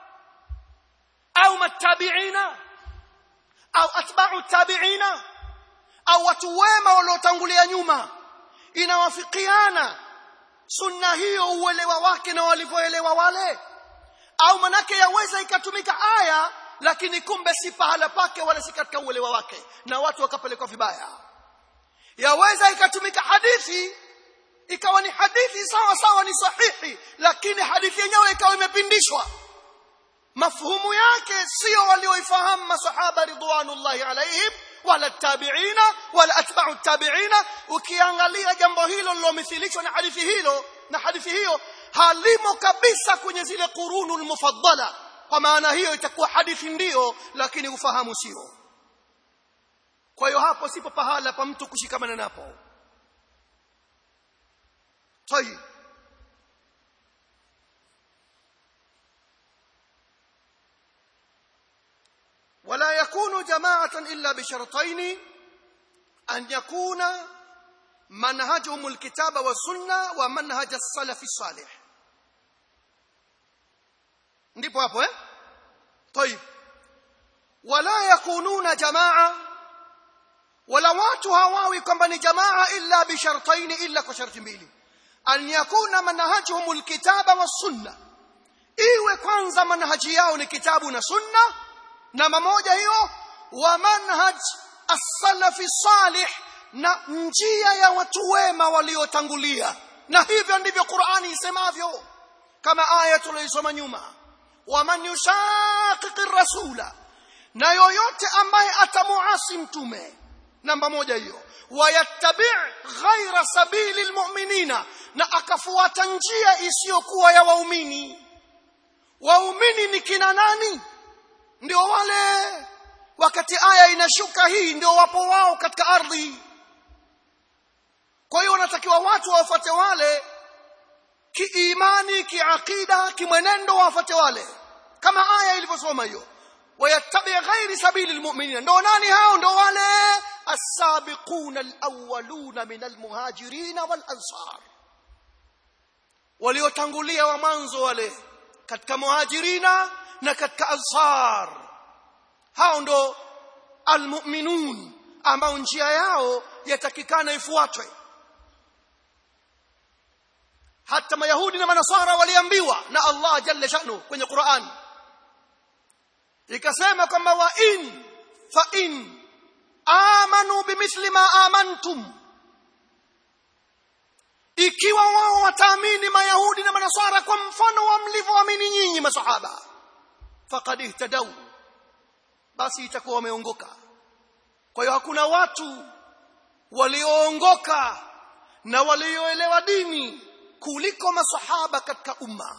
au matabiina au atba'u tabiina au watu wema waliotangulia nyuma inawafikiana sunna hiyo uelewa wake na walivyoelewa wale au manake yaweza ikatumika aya lakini kumbe si pahala pake wala si katika uelewa wake na watu wakapelekwa vibaya yaweza ikatumika hadithi ikawa ni hadithi sawa sawa ni sahihi lakini hadithi yenyewe ikawa imepindishwa mafhumu yake sio walioifahamu masahaba ridwanullahi alaihim wala tabiina wala atba'u tabiina ukiangalia jambo hilo lilomithilishwa na hadithi hilo na hadithi hiyo halimo kabisa kwenye zile qurunul mufaddala kwa maana hiyo itakuwa hadithi ndiyo lakini ufahamu sio kwa hiyo hapo sipo pahala pa mtu kushikamana napo طيب ولا يكون جماعة إلا بشرطين أن يكون منهجهم الكتاب والسنة ومنهج السلف الصالح ndipo hapo eh طيب wala yakununa jamaa wala watu hawawi kwamba ni jamaa illa bishartaini illa kwa sharti mbili an yakuna manhajuhum alkitaba was-sunnah iwe kwanza manhaji yao ni kitabu na sunna namba moja hiyo wa manhaj as-salafi salih na njia ya watu wema waliotangulia na hivyo ndivyo Qur'ani isemavyo kama aya tuliosoma nyuma waman yushaqiqi rasula na yoyote ambaye atamuasi mtume namba moja hiyo wayattabi' ghaira sabili almu'minina na akafuata njia isiyokuwa ya waumini waumini ni kina nani ndio wale wakati aya inashuka hii ndio wapo wao katika ardhi kwa hiyo wanatakiwa watu wafuate wale kiimani kiakida kimwenendo wafuate wale kama aya ilivyosoma hiyo wayattabi ghairi sabili almu'minin ndio nani hao ndio wale as-sabiquna al-awwaluna min al-muhajirin wal-ansar waliotangulia wa mwanzo wale katika muhajirina na katika ansar hao ndo almu'minun ambao njia yao yatakikana ifuatwe hata mayahudi na manasara waliambiwa na Allah jalla shanu kwenye Qur'an ikasema kwamba wa in fa in amanu bimithli ma amantum ikiwa wao wataamini mayahudi na manasara kwa mfano wa mlivyoamini nyinyi masahaba faqad ihtadaw basi itakuwa wameongoka kwa hiyo hakuna watu walioongoka na walioelewa dini kuliko masahaba katika umma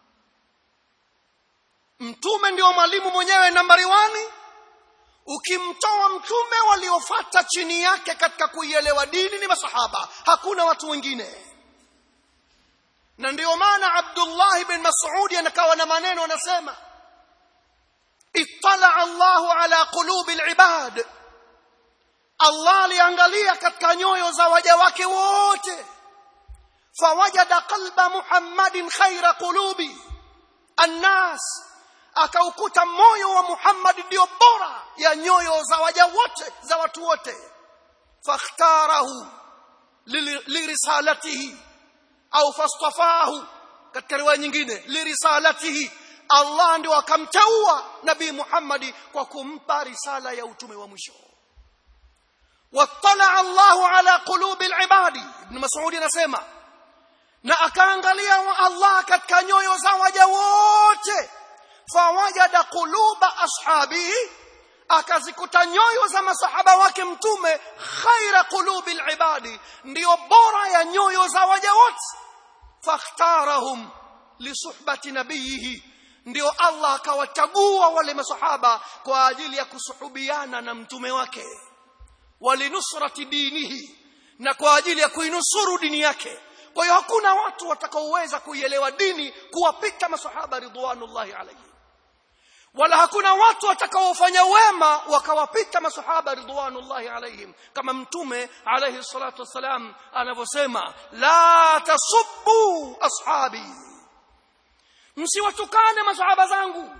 mtume ndio mwalimu mwenyewe nambari wani ukimtoa mtume waliofata chini yake katika kuielewa dini ni masahaba hakuna watu wengine na ndio maana Abdullah ibn Mas'ud anakawa na maneno anasema ittala Allahu ala qulubi al-ibad Allah aliangalia katika nyoyo za waja wake wote fawajada qalba Muhammadin khaira qulubi annas akaukuta moyo wa Muhammad ndio bora ya nyoyo za waja wote za watu wote fakhtarahu lirisalatihi au fastafahu katika riwaya nyingine lirisalatihi Allah ndio akamteua nabii Muhammad kwa kumpa risala ya utume wa mwisho wattala Allahu ala qulubi alibadi ibn Mas'ud anasema na akaangalia Allah katika nyoyo za waja wote fawajada quluba ashabihi akazikuta nyoyo za masahaba wake mtume khaira qulubi alibadi ndio bora ya nyoyo za waja wote fakhtarahum lisuhbati nabiyihi ndio Allah akawachagua wale masahaba kwa ajili ya kusuhubiana na mtume wake walinusrati dinihi na kwa ajili ya kuinusuru dini yake kwa hiyo hakuna watu watakaoweza kuielewa dini kuwapita masahaba ridwanullahi alayhi wala hakuna watu watakaofanya wema wakawapita masahaba ridwanullahi alayhim kama mtume alayhi salatu wassalam anavyosema la tasubbu ashabi msiwatukane masahaba zangu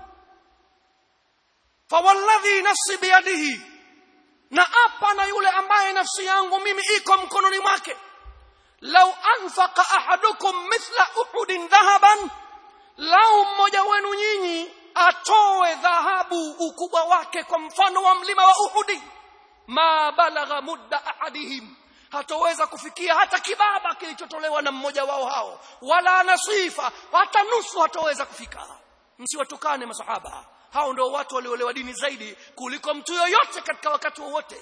fawalladhi nafsi biyadihi na apa na yule ambaye nafsi yangu mimi iko mkononi mwake lau anfaqa ahadukum mithla uhudin dhahaban lau mmoja wenu nyinyi atoe dhahabu ukubwa wake kwa mfano wa mlima wa Uhudi ma balagha mudda ahadihim hatoweza kufikia hata kibaba kilichotolewa na mmoja wao hao wala nasifa hata nusu hatoweza kufika msiwatukane masahaba hao ndio watu waliolewa dini zaidi kuliko mtu yoyote katika wakati wowote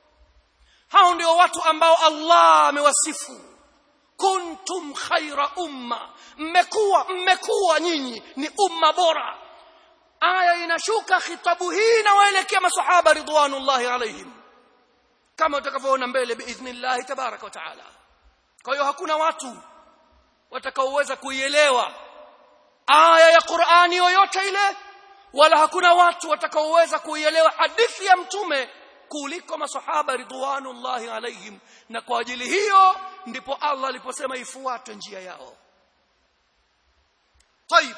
hao ndio watu ambao Allah amewasifu kuntum khaira umma mmekuwa mmekuwa nyinyi ni umma bora aya inashuka khitabu hii na waelekea masahaba ridwanullahi alaihim kama utakavyoona mbele biidhnillah tabaraka wa taala kwa hiyo hakuna watu watakaoweza kuielewa aya ya Qur'ani yoyote ile wala hakuna watu watakaoweza kuielewa hadithi ya mtume kuliko masahaba ridwanullahi alaihim na kwa ajili hiyo ndipo Allah aliposema ifuate njia yao طيب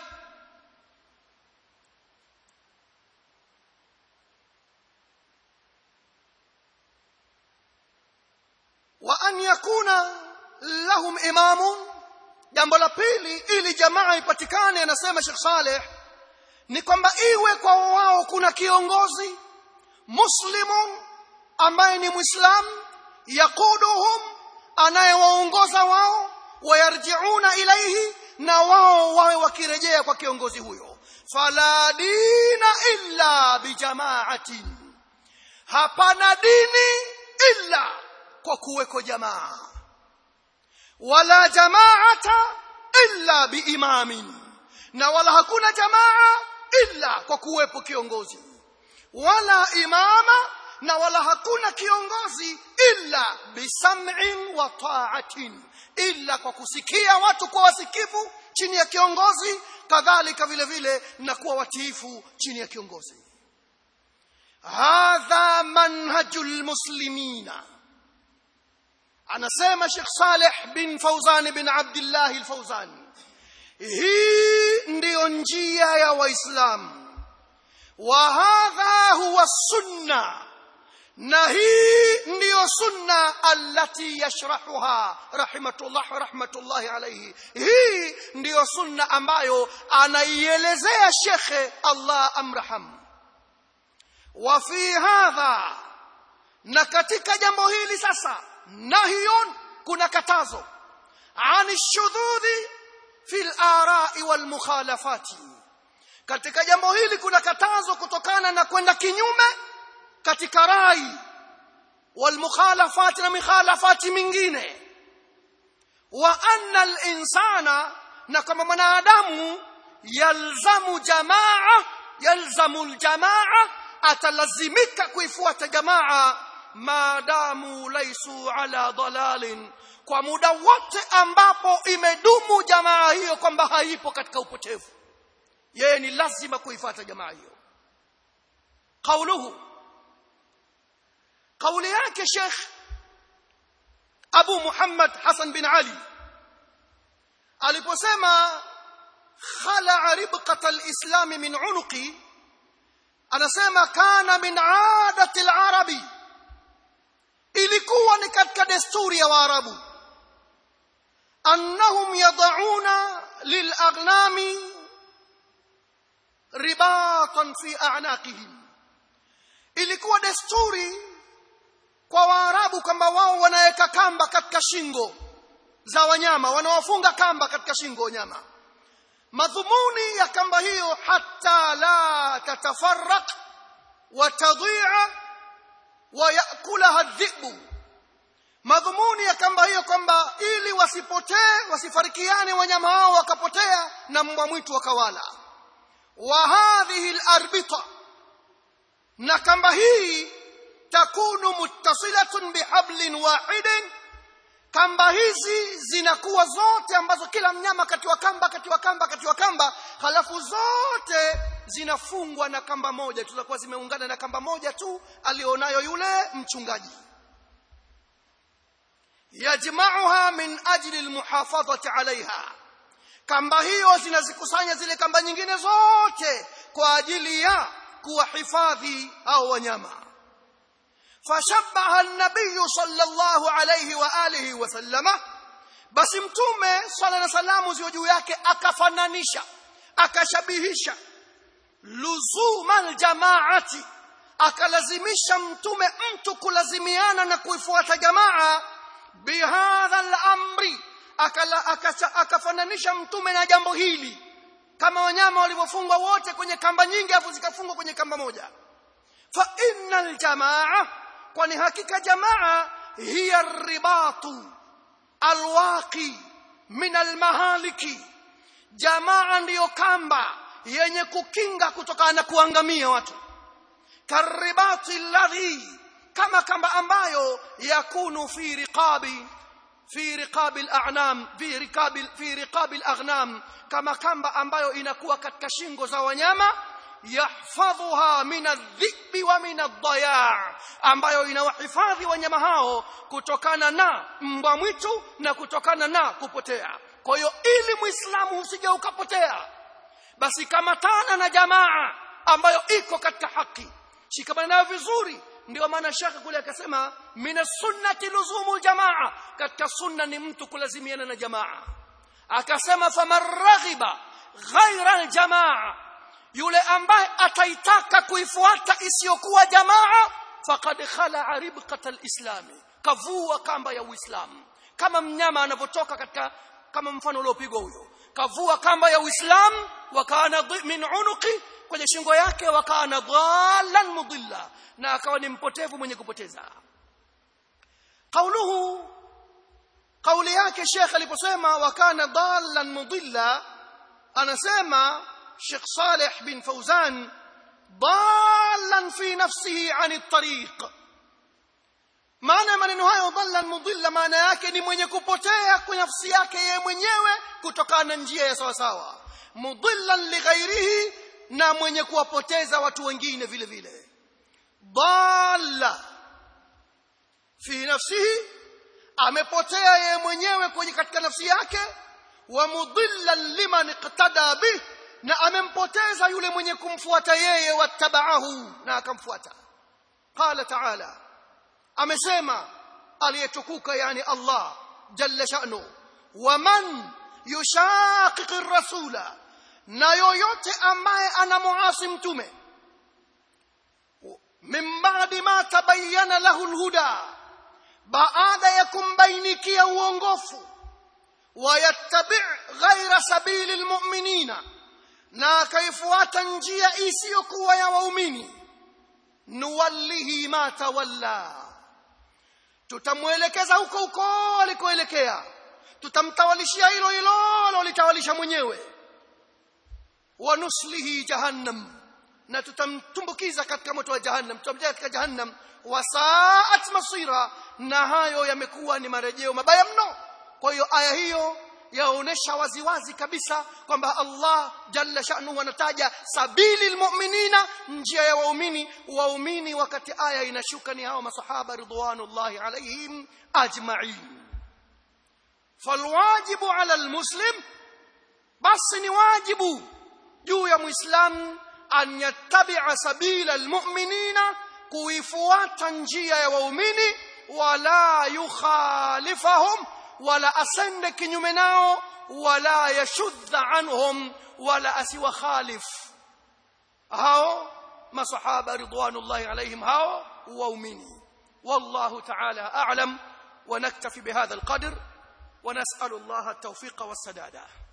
وأن يكون لهم إمام jambo la pili ili jamaa ipatikane anasema Sheikh Saleh ni kwamba iwe kwa wao kuna kiongozi muslimun ambaye ni muislam yaquduhum anayewaongoza wao wayarjiuna ilaihi na wao wawe wakirejea kwa kiongozi huyo fala dina illa bijamaatin hapana dini illa kwa kuweko jamaa wala jamaata illa biimamin na wala hakuna jamaa illa kwa kuwepo kiongozi wala imama na wala hakuna kiongozi illa bisam'in wa ta'atin illa kwa kusikia watu kwa wasikivu chini ya kiongozi kadhalika vile vile na kuwa watiifu chini ya kiongozi hadha manhajul muslimina anasema Sheikh Saleh bin Fauzan bin Abdullah al-Fauzan hii ndiyo njia ya waislamu wa hadha huwa sunna na hii ndiyo sunna allati yashrahuha rahmatullah rahmatullahi alayhi hii ndiyo sunna ambayo anaielezea shekhe Allah amraham wa fi hadha na katika jambo hili sasa nahyun kuna katazo ani shudhudhi fil arai wal mukhalafati katika jambo hili kuna katazo kutokana na kwenda kinyume katika rai wal mukhalafati na mikhalafati mingine wa anna al insana na kama mwanadamu yalzamu jamaa yalzamu al jamaa atalazimika kuifuata jamaa maadamu laisu ala dalalin kwa muda wote ambapo imedumu jamaa hiyo kwamba haipo katika upotevu yeye ni lazima kuifuata jamaa hiyo qauluhu kauli yake Sheikh Abu Muhammad Hassan bin Ali aliposema khala ribqata alislam min unuqi anasema kana min adati alarabi ilikuwa ni katika desturi ya waarabu annahum yad'una lilaghnami ribatan fi a'naqihim ilikuwa desturi kwa waarabu kwamba wao wanaweka kamba katika shingo za wanyama wanawafunga kamba katika shingo wanyama madhumuni ya kamba hiyo hata la tatafarraq wa tadhi'a wa yakulaha dhibu madhumuni ya kamba hiyo kwamba ili wasipotee wasifarikiane wanyama hao wakapotea na mbwa mwitu wakawala wa hadhihi alarbita na kamba hii takunu muttasilatun bihablin wahidin kamba hizi zinakuwa zote ambazo kila mnyama katiwa kamba katiwa kamba katiwa kamba halafu zote zinafungwa na kamba moja tutakuwa zimeungana na kamba moja tu alionayo yule mchungaji yajma'uha min ajli almuhafadhati alaiha kamba hiyo zinazikusanya zile kamba nyingine zote kwa ajili ya kuwahifadhi hao wanyama fashabbaha an-nabiy sallallahu alayhi wa alihi wa sallama basi mtume sala na salamu ziwe juu yake akafananisha akashabihisha luzumal jamaati akalazimisha mtume mtu kulazimiana na kuifuata jamaa bihadha al-amri akafananisha mtume na jambo hili kama wanyama walivyofungwa wote kwenye kamba nyingi afu zikafungwa kwenye kamba moja fa innal jamaa kwani hakika jamaa hiya ribatu alwaqi min almahaliki jamaa ndiyo kamba yenye kukinga kutokana na kuangamia watu karibati alladhi kama kamba ambayo yakunu fi riqabi fi riqabi al'anam fi riqabi fi riqabi al'aghnam kama kamba ambayo inakuwa katika shingo za wanyama yahfadhuha min adh-dhi'bi wa min ad-daya' ambayo inawahifadhi wanyama hao kutokana na mbwa mwitu na kutokana na kupotea kwa hiyo ili muislamu usije ukapotea basi kamatana na jamaa ambayo iko katika haki shikamana nayo vizuri ndio maana shaka kule akasema min sunnati luzumu jamaa katika sunna ni mtu kulazimiana na jamaa akasema faman raghiba ghaira aljamaa yule ambaye ataitaka kuifuata isiyokuwa jamaa faqad khala ribqata alislami kavua kamba ya uislamu kama mnyama anavyotoka katika kama mfano uliopigwa huyo kavua kamba ya uislamu wakana min unuqi kwenye shingo yake wakana dhallan mudilla na akawa ni mpotevu mwenye kupoteza kauluhu kauli yake Sheikh aliposema wakana dhallan mudilla anasema Sheikh Saleh bin Fauzan dhallan fi nafsihi an at-tariq maana maneno hayo dhallan mudilla maana yake ni mwenye kupotea kwa nafsi yake yeye mwenyewe kutokana na njia ya sawa sawa mudillan lighairihi na mwenye kuwapoteza watu wengine vile vile dalla fi nafsihi amepotea yeye mwenyewe kwenye katika nafsi yake wa mudillan liman iqtada bih na amempoteza yule mwenye kumfuata yeye wattabaahu na akamfuata qala ta'ala amesema aliyetukuka yani Allah jalla sha'nu waman yushaqiqi rasula na yoyote ambaye anamuasi mtume min ba'di ma tabayyana lahu alhuda baada ya kumbainikia uongofu wayattabi' ghaira sabili almu'minina na akaifuata njia isiyokuwa ya waumini nuwallihi ma tawalla tutamwelekeza huko huko alikoelekea tutamtawalishia hilo hilo alolitawalisha mwenyewe wa nuslihi jahannam na tutamtumbukiza katika moto wa jahannam tutamtia katika jahannam wasaat masira na hayo yamekuwa ni marejeo mabaya mno kwa hiyo aya hiyo yaonesha waziwazi kabisa kwamba Allah jalla sha'nu anataja sabili almu'minina njia ya waumini waumini wakati aya inashuka ni hao masahaba ridwanullahi alaihim ajma'in falwajibu ala almuslim basi ni wajibu juu ya muislamu an yattabi'a sabila almu'minina kuifuata njia ya waumini wala yukhalifahum wala asende kinyume nao wala yashudha anhum wala asiwakhalif hao masahaba ridwanullahi alaihim hao waumini wallahu ta'ala a'lam ونكتفي بهذا القدر ونسأل الله التوفيق والسداد